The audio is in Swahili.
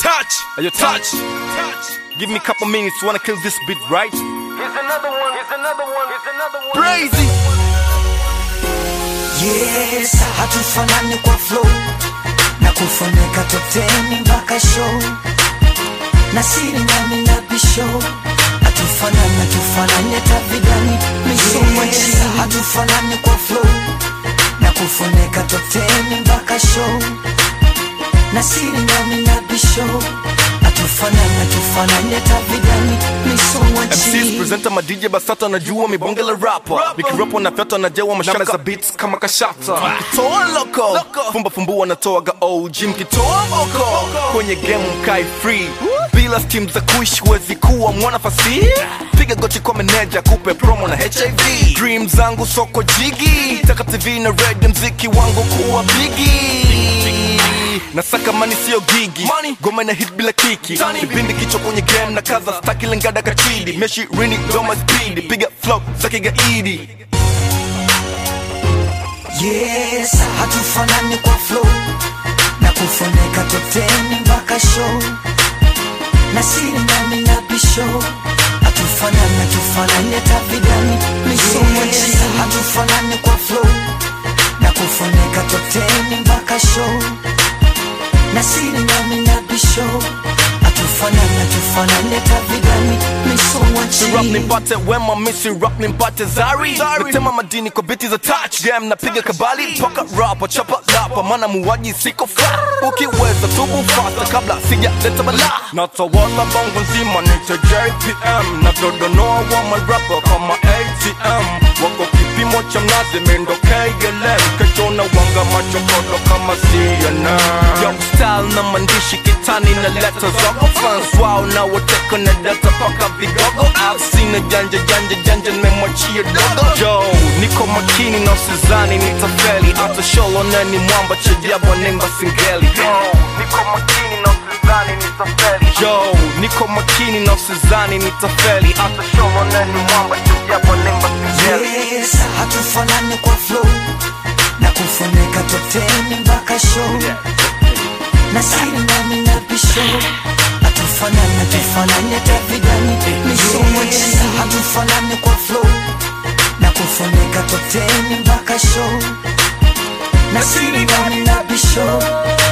touch, ayo touch. Give me a couple minutes, wanna kill this beat, right? Here's another one. Here's another one. Here's another one. Crazy. Yes, hatufanani kwa flow na kufunika top 10 mpaka show na siri nami na bisho hatufanani hatufanani hata vidani misomo yes, hatufanani kwa flow na kufunika top 10 mpaka show na siri nami na bisho hatufanani hatufanani hata vidani misomo MCs presenter ma DJ Basata najua mibonge la rapper Nikirapo na fyata najawa mashaka za beats kama kashata Mkitoa loko Fumba fumbua natoaga OG Mkitoa boko Kwenye game mkai free Bila steam za kuishi wezi kuwa mwana fasi Piga goti kwa meneja kupe promo na HIV Dream zangu soko jigi Taka TV na radio mziki wangu kuwa bigi nasaka mani sio gigi goma na hit bila kiki kipindi kichwa kwenye game na kaza staki lengada kachidi meshi rini doma speed piga flow za kigaidi Yes, hatufanani kwa flow na kufunika top 10 mpaka show na siri nami na bisho hatufanani hatufanani hata vidani misomo yes, hatufanani kwa flow na kufunika top 10 mpaka show na siri nami na bisho hatufanani hatufanani hata vidani misomo rap nimpate wema misi rap nimpate zari natema madini kwa biti za touch game napiga kabali toka rapa chapa lapa mana muwaji siko flat ukiweza tubu fasta kabla sijaleta bala natawala bongo nzima nite jpm na dodonoa wa marapa kama atm wako kipimo cha mnazi mendo klm kechona wanga machokodo kama cnn yo style na mandishi kitani na leta zogo fans wao na wateko na data paka vigogo sina janja janja janja nimemwachia dogo jo niko makini na usizani nitafeli hata sholo nani mwamba chajabwa nemba singeli yo niko makini na usizani nitafeli yo niko makini na usizani nitafeli hata sholo nani mwamba chajabwa nemba singeli Yes, hatufanani kwa flow na kufunika top 10 mpaka show na siri nami na bisho hatufanani hatufanani hata vidani misomo yes, hatufanani kwa flow na kufunika top 10 mpaka show na siri nami na bisho